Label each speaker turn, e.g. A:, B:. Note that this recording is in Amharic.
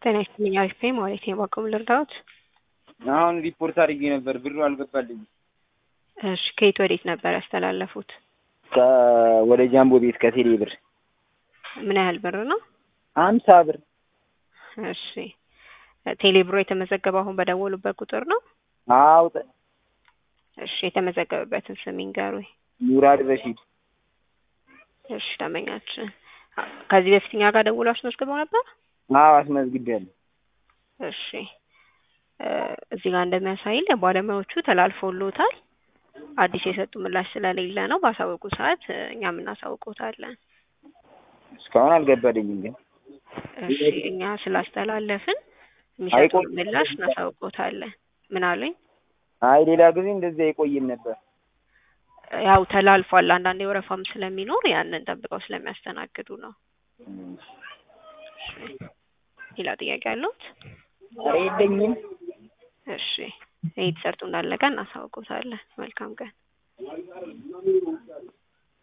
A: ጤና ይስጥልኝ አሪፍ ነኝ ማለት ነው። በአቅሙ ልርዳዎት?
B: አሁን ሪፖርት አድርጌ ነበር ብሩ አልገባልኝም።
A: እሺ ከየት ወዴት ነበር ያስተላለፉት?
B: ወደ ጃምቦ ቤት ከቴሌ ብር
A: ምን ያህል ብር ነው?
B: ሀምሳ ብር
A: እሺ ቴሌ ብሮ የተመዘገበው አሁን በደወሉበት ቁጥር ነው?
B: አውጥ
A: እሺ የተመዘገበበትን ስም ይንገሩኝ።
B: ሙራድ ረሺድ
A: እሺ ደንበኛችን ከዚህ በፊት እኛ ጋር ደውሎ አስመዝግበው ነበር?
B: አዎ አስመዝግቤያለሁ።
A: እሺ እዚህ ጋር እንደሚያሳይን ለባለሙያዎቹ ተላልፎሎታል። አዲስ የሰጡ ምላሽ ስለሌለ ነው። ባሳወቁ ሰዓት እኛም እናሳውቆታለን።
B: እስካሁን አልገባልኝም ግን
A: እሺ እኛ ስላስተላለፍን የሚሰጡን ምላሽ እናሳውቆታለን። ምን አሉኝ?
B: አይ ሌላ ጊዜ እንደዚህ አይቆይም ነበር።
A: ያው ተላልፏል። አንዳንዴ ወረፋም ስለሚኖር ያንን ጠብቀው ስለሚያስተናግዱ ነው። ሌላ ጥያቄ አለዎት?
B: ኧረ የለኝም።
A: እሺ ይህ ተሰርቶ እንዳለቀ እናሳውቆታለን። መልካም ቀን።